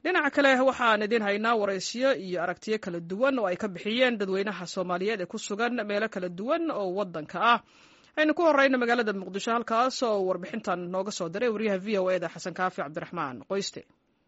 dhinaca kale waxaan idiin haynaa waraysiyo iyo aragtiyo kala duwan oo ay ka bixiyeen dadweynaha soomaaliyeed ee ku sugan meelo kala duwan oo waddanka ah aynu ku horeyna magaalada muqdisho halkaas oo warbixintan nooga soo diray waryaha v o eda xasan kaafi cabdiraxmaan qoyste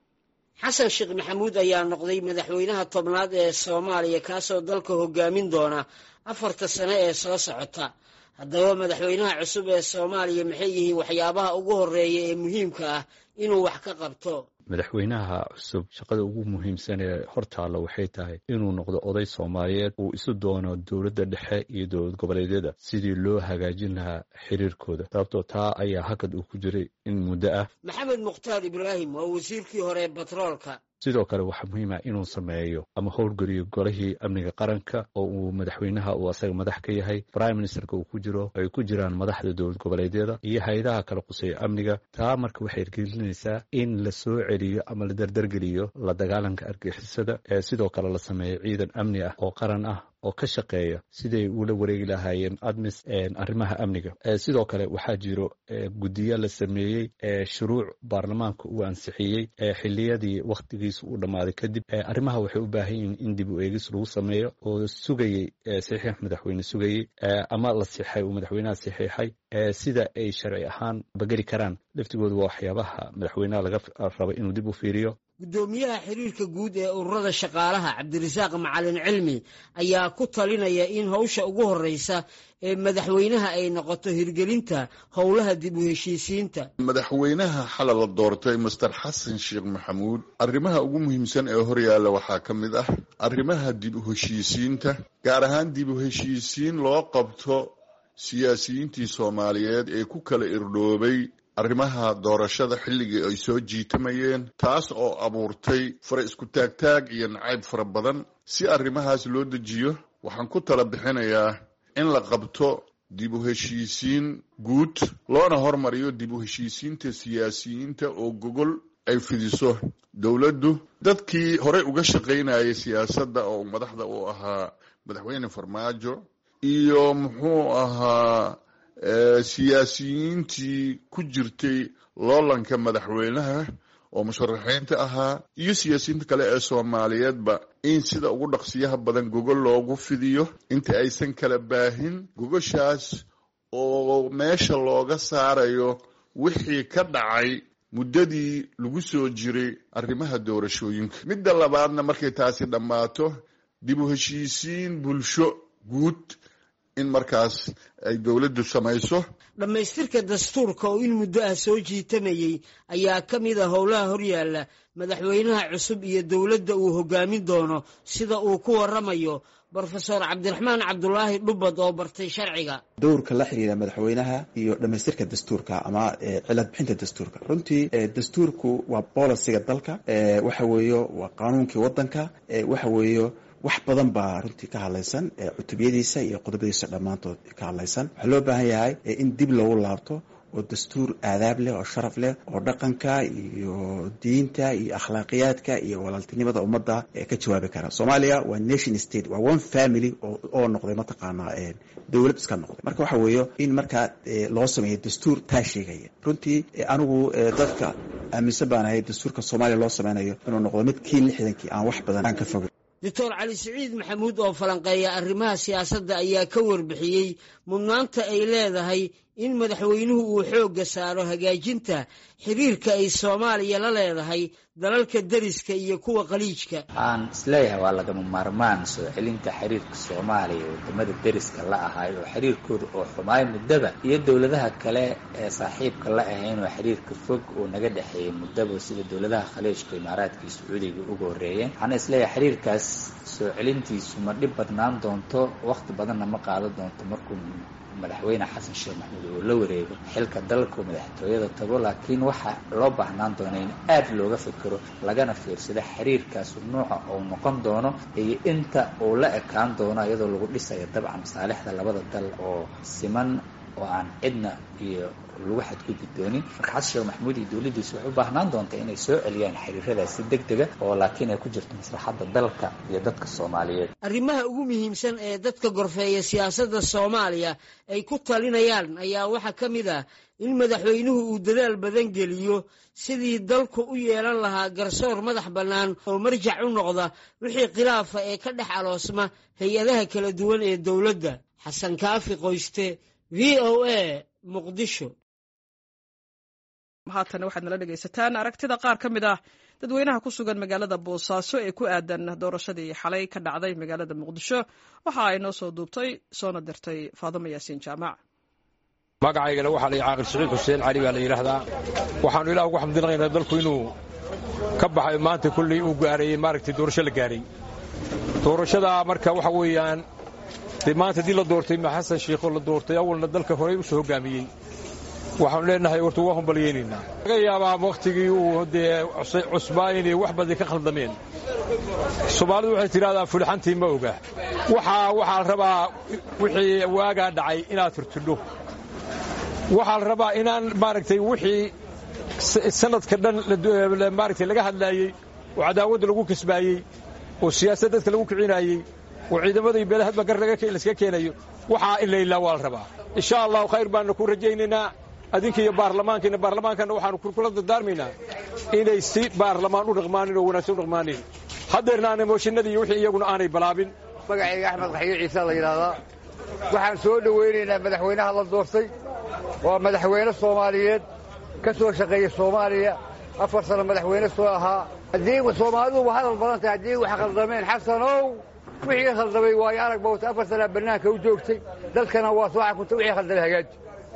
xasan sheekh maxamuud ayaa noqday madaxweynaha tobnaad ee soomaaliya kaasoo dalka hogaamin doona afarta sane ee soo socota haddaba madaxweynaha cusub ee soomaaliya maxay yihiin waxyaabaha ugu horeeya ee muhiimka ah inuu wax ka qabto madaxweynaha cusub shaqada ugu muhiimsan ee hortaalla waxay tahay inuu noqdo oday soomaaliyeed uu isu doono dowladda dhexe iyo dowlad goboleedyada sidii loo hagaajin lahaa xiriirkooda sababtoo taa ayaa hakad uu ku jiray in muddo ah maxamed mukhtaar ibraahim waa wasiirkii hore ee batroolka sidoo kale waxaa muhiim ah inuu sameeyo ama howlgeliyo golihii amniga qaranka oo uu madaxweynaha uu asaga madax ka yahay prime ministerka uu ku jiro ay ku jiraan madaxda dowlad goboleedyada iyo hay-adaha kala quseeya amniga taa marka waxay ergelinaysaa in la soo celiyo ama la dardargeliyo la dagaalanka argixisada ee sidoo kale la sameeyo ciidan amni ah oo qaran ah oo ka shaqeeya siday ula wareegi lahaayeen admis arrimaha amniga sidoo kale waxaa jiro guddiyo la sameeyey shuruuc baarlamaanka uu ansixiyey xiliyadii wakhtigiisa uu dhammaaday kadib arrimaha waxay u baahan yihiin in dib u eegis lagu sameeyo oo sugayey saxiix madaxweyne sugayey ama la sixay uu madaxweynaha saxiixay sida ay sharci ahaan bageli karaan laftigooda waa waxyaabaha madaxweynaha laga raba inuu dib u fiiriyo guddoomiyaha xiriirka guud ee ururada shaqaalaha cabdirasaaq macalin cilmi ayaa ku talinaya in howsha ugu horreysa ee madaxweynaha ay noqoto hirgelinta howlaha dib u heshiisiinta madaxweynaha xalay la doortay master xasan sheekh maxamuud arrimaha ugu muhiimsan ee horyaalla waxaa ka mid ah arrimaha dib u heshiisiinta gaar ahaan dib u heshiisiin loo qabto siyaasiyiintii soomaaliyeed ee ku kala irdhoobay arrimaha doorashada xilligii ay soo jiitamayeen taas oo abuurtay fara isku taagtaag iyo nacayb fara badan si arrimahaas loo dejiyo waxaan ku tala bixinayaa in la qabto dib u heshiisiin guud loona hormariyo dib u heshiisiinta siyaasiyiinta oo gogol ay fidiso dowladdu dadkii horey uga shaqaynayay siyaasadda oo madaxda uu ahaa madaxweyne farmaajo iyo muxuu ahaa siyaasiyiintii ku jirtay loolanka madaxweynaha oo musharaxiinta ahaa iyo siyaasiyiinta kale ee soomaaliyeedba in sida ugu dhaqsiyaha badan gogol loogu fidiyo inta aysan kala baahin gogoshaas oo meesha looga saarayo wixii ka dhacay muddadii lagu soo jiray arrimaha doorashooyinka midda labaadna markay taasi dhammaato dib u heshiisiin bulsho guud in markaas ay dowladdu samayso dhammaystirka dastuurka oo in muddo ah soo jiitamayey ayaa ka mid a howlaha horyaalla madaxweynaha cusub iyo dowladda uu hoggaamin doono sida uu ku waramayo brofesor cabdiraxmaan cabdulaahi dhubad oo bartay sharciga dowrka la xiriira madaxweynaha iyo dhammaystirka dastuurka ama cilad bixinta dastuurka runtii dastuurku waa bolisiga dalka waxa weeyo waa qaanuunkii waddanka waxa weeyo wax badan baa runtii ka hadlaysan cutubiyadiisa iyo qodobadiisa dhammaantood ka hadlaysan waxaa loo baahan yahay in dib loogu laabto oo dastuur aadaab leh oo sharaf leh oo dhaqanka iyo diinta iyo akhlaaqiyaadka iyo walaaltinimada ummadda ka jawaabi kara soomaaliya waa nation state waa one family oo noqday mataqaanaa dowlad iska noqday marka waxa weeyo in markaa loo sameeyo dastuur taa sheegaya runtii anigu dadka aaminsan baan ahay dastuurka soomaaliya loo sameynayo inuu noqdo mid kii lixdankii aan wax badan aan ka fogin doctor cali siciid maxamuud oo falanqeeya arrimaha siyaasadda ayaa ka warbixiyey mudnaanta ay leedahay in madaxweynuhu uu xoogga saaro hagaajinta xiriirka ay soomaaliya la leedahay dalalka deriska iyo kuwa qaliijka waxaan isleeyahay waa lagama maarmaan soo celinta xiriirka soomaaliya ee wadamada deriska la ahay oo xiriirkooda oo xumaay muddaba iyo dowladaha kale ee saaxiibka la ahayn oo xiriirka fog oo naga dhexeeyay muddaba sida dowladaha khaliijka imaaraadka iyo sacuudiga uga horreeyeen waxaana isleeyahay xiriirkaas soo celintiisu ma dhib badnaan doonto wakhti badanna ma qaadan doonto markuu madaxweyne xasan sheekh maxamuud oo la wareego xilka dalka madaxtooyada tago laakiin waxaa loo baahnaan doona in aad looga fikiro lagana fiirsado xiriirkaas nuuca uu noqon doono iyo inta uu la ekaan doono iyadoo lagu dhisayo dabcan masaalixda labada dal oo siman oo aan cidna iyo lagu xadgudbi doonin marka xasan sheekh maxamuud iyo dowladdiisu waxay u baahnaan doonta inay soo celiyaan xiriiradaas si deg dega oo laakiin ay ku jirto maslaxadda dalka iyo dadka soomaaliyeed arrimaha ugu muhiimsan ee dadka gorfeeya siyaasadda soomaaliya ay ku talinayaan ayaa waxaa ka mid ah in madaxweynuhu uu dadaal badan geliyo sidii dalku u yeelan lahaa garsoor madax bannaan oo marjac u noqda wixii khilaafa ee ka dhex aloosma hay-adaha kala duwan ee dowladda xasan kaafi qoyste v o a muqdisho haatan waxaad nala dhegaysataan aragtida qaar ka mid ah dadweynaha ku sugan magaalada boosaaso ee ku aadan doorashadii xalay ka dhacday magaalada muqdisho waxa ay noo soo duubtay soona dirtay faadimo yaasiin jaamac magacaygana waxaa la caaqil siciid xuseen cali baa la yidhaahdaa waxaannu ilaah ugu xamdinaqaynaa dalku inuu ka baxay maanta kulley uu gaareeyey maaragtay doorasho la gaaray doorashadaa marka waxa weeyaan dee maanta haddii la doortay ma xasan shiikhoo la doortay awalna dalka horey u soo hoggaamiyey waxaanu leenahay horta waa humbalyaynaynaa laga yaabaa wakhtigii uu dee cusbaa inay wax badan ka khaldameen soomaalidu waxay tidhahdaa fulixantii ma oga waxaa waxaa la rabaa wixii waagaa dhacay inaad turtudho waxaa la rabaa inaan maaragtay wixii sanadka dhan maaragtay laga hadlaayey oo cadaawadda lagu kasbaayey oo siyaasad dadka lagu kicinaayey oo ciidamada iyo beelahadba gar laska keenayo waxaa in la ilaa waa la rabaa insha allahu khayr baanu ku rajaynaynaa adinka iyo baarlamaankiina baarlamaankana waxaanu kula dardaarmaynaa inay si baarlamaan u dhaqmaanin oo wanaagsan u dhaqmaanin haddeerna aanay mooshinadii iyo wixii iyaguna aanay balaabin magacayga axmed qaxyo ciise la yidhaahdaa waxaan soo dhowaynaynaa madaxweynaha la doortay waa madaxweyne soomaaliyeed ka soo shaqeeya soomaaliya afar sano madaxweyne soo ahaa haddii soomaaliduba hadal badan tahay haddii wax khaldameen xasanow wixii khaldamay waayo arag bawta afar sanaa bannaanka u joogtay dalkana waa soo xakunta wixii khaldamay hagaaji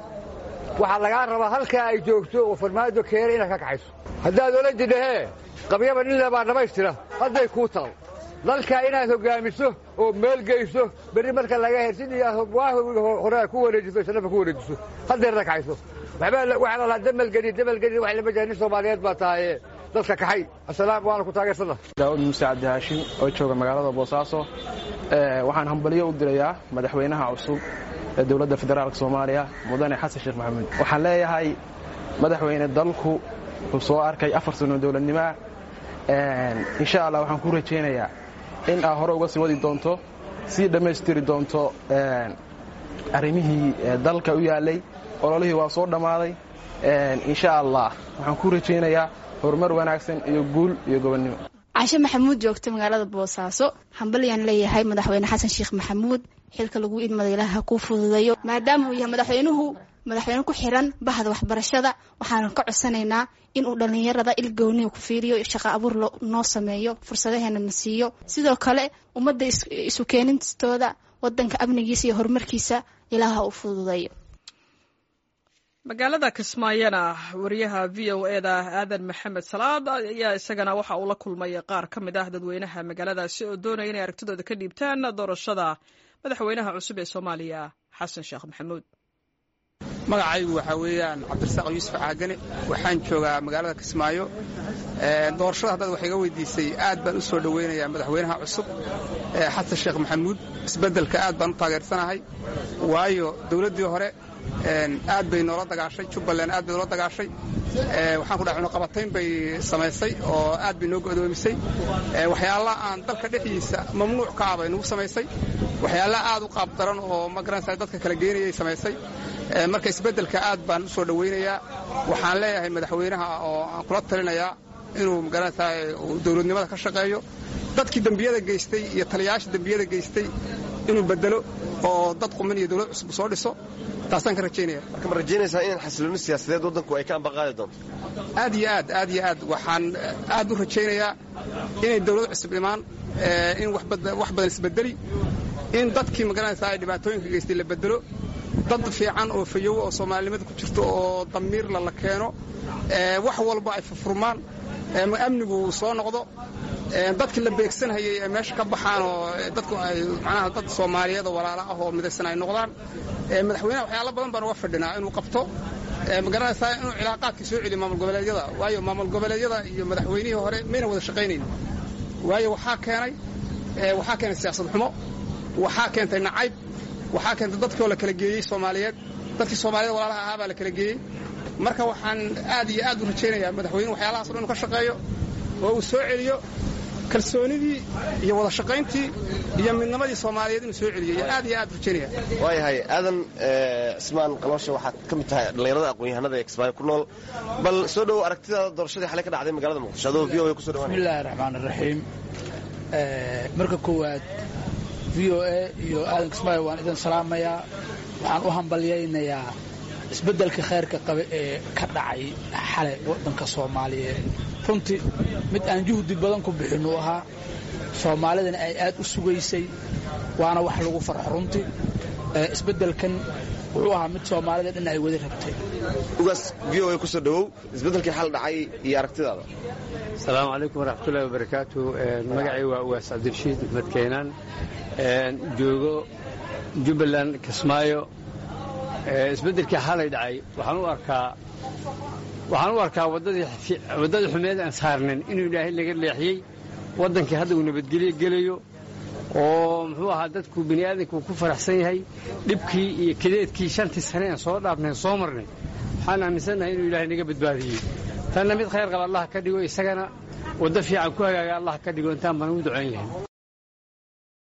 waxaa lagaa rabaa halkaa ay joogto oo farmaajo keena inaad ka kaxayso haddaad ola jidhahee qabyaba ninla baa dhammaystira hadday kuu taal dalkaa inaad hoggaamiso oo meel geyso berri marka laga hersin iyo horaa ku wareejiso islafa ku wareejiso haddeerna kaxayso waxbaa waxaa la lahaa damalgedi damalgedi wax lama jira nin soomaaliyeed baa tahaye dalka kaxay asalaam waana ku taageersana daawud muuse cabdi haashim oo jooga magaalada boosaaso waxaan hambalyo u dirayaa madaxweynaha cusub ee dowladda federaalk soomaaliya mudane xasan sheekh maxamuud waxaan leeyahay madaxweyne dalku wuxuu soo arkay afar sano dowladnimoa insha allah waxaan ku rajaynayaa in aa hore uga sii wadi doonto sii dhammaystiri doonto arrimihii dalka u yaallay ololihii waa soo dhammaaday insha allah waxaan ku rajaynayaa horumar wanaagsan iyo guul iyo gobonnimo cashe maxamuud joogta magaalada boosaaso hambalyaan leeyahay madaxweyne xasan sheekh maxamuud xilka lagu idmada ilaaha ku fududeeyo maadaama uu yahay madaxweynuhu madaxweyne ku xiran bahda waxbarashada waxaanu ka codsanaynaa inuu dhallinyarada ilgooniga ku fiiriyo shaqo abuur noo sameeyo fursadaheena na siiyo sidoo kale ummadda isu keenintooda wadanka amnigiisa iyo horumarkiisa ilaaha u fududeeyo magaalada kismaayona wariyaha v o eda aadan maxamed salaad ayaa isagana waxa uu la kulmay qaar ka mid ah dadweynaha magaaladaasi oo doonaya inay aragtidooda ka dhiibtaan doorashada madaxweynaha cusub ee soomaaliya xasan sheekh maxamuud magacaygu waxaa weeyaan cabdirasaaq yuusuf caagane waxaan joogaa magaalada kismaayo doorashada haddaad wax iga weydiisay aad baan u soo dhowaynayaa madaxweynaha cusub xasan sheekh maxamuud isbeddelka aad baan u taageersanahay waayo dowladdii hore aad bay noola dagaashay jubbaland aad bay noola dagaashay waxaan ku dhahay cunaqabatayn bay samaysay oo aad bay noo go'doomisay waxyaalaha aan dalka dhexdiisa mamnuuc ka ah bay nagu samaysay waxyaalaha aad u qaab daran oo magaranaysa dadka kala geynayay samaysay marka isbeddelka aad baan u soo dhowaynayaa waxaan leeyahay madaxweynaha oo aan kula talinayaa inuu magaranaysaa dowladnimada ka shaqeeyo dadkii dembiyada geystay iyo taliyayaasha dembiyada geystay inuu bedelo oo dad quman iyo dowlad cusub soo dhiso taasaan ka rajaynaya marka ma rajaynaysaa in xasilooni siyaasadeed waddanku ay ka ambaqaadi doonto aad iyo aad aad iyo aad waxaan aad u rajaynayaa inay dowlad cusub imaan in wax badan isbedeli in dadkii magaranaysaa ay dhibaatooyinka geystay la bedelo dad fiican oo fayowo oo soomaalinimada ku jirto oo damiirla la keeno wax walba ay furfurmaan amnigu soo noqdo dadkii la beegsanhayay ay meesha ka baxaan oo dadku ay macnaha dad soomaaliyeed oo walaala ah oo midaysan ay noqdaan madaxweynaha waxyaalo badan baan uga fadhinaa inuu qabto magaranaysaa inuu cilaaqaadkii soo celiyo maamul goboleedyada waayo maamul goboleedyada iyo madaxweynihii hore mayna wada shaqaynayn waayo waxaa keenay waxaa keenay siyaasad xumo waxaa keentay nacayb waxaa keentay dadkii oo la kala geeyey soomaaliyeed dadkii soomaaliyed walaalaha ahaa baa la kala geeyey marka waxaan aad iyo aad u rajaynayaa madaxweynuhu waxyaalahaas o dhan inu ka shaqeeyo oo uu soo celiyo kalsoonidii iyo wada shaqayntii iyo midnimadii soomaaliyeed inuu soo celiyay aad iyo aad rajaynaya waayahay aadan cismaan qaloosha waxaad ka mid tahay dhallinyarada aqoon-yahanada ee kismaayo ku nool bal soo dhowow aragtidaada doorashadii xalay ka dhacday magaalada muqdisho adoo v o a kusoo dhawaanaya bismillahi raxmaan raxiim marka koowaad v o a iyo aadan kismaayo waan idin salaamayaa waxaan u hambalyaynayaa isbeddelka khayrka qabe ee ka dhacay xalay waddanka soomaaliyeed runtii mid aan juhdi badan ku bixin uu ahaa soomaalidana ay aad u sugaysay waana wax lagu farxo runtii isbeddelkan wuxuu ahaa mid soomaalida dhan ay wada rabtay ugaas v o a kusoo dhowow isbeddelkii xal dhacay iyo aragtidaada asalaamu calaykum waraxmatullahi wabarakaatu magacay waa ugaas cabdirashiid axmed keenaan joogo jubbaland kismaayo isbeddelkii xalay dhacay waxaan u arkaa waxaan u arkaa waddadii xumeed aan saarnin inuu ilaahay laga leexiyey waddankii hadda uu nabadgelyo gelayo oo muxuu ahaa dadku bini aadamku ku faraxsan yahay dhibkii iyo kadeedkii shantii sane aan soo dhaafnayn soo marnay waxaan aaminsannahay inuu ilaahay naga badbaadiyey tanna mid khayr qaba allah ka dhigo isagana waddo fiican ku hagaaga allah ka dhigo intaan baan ugu ducayn lahayn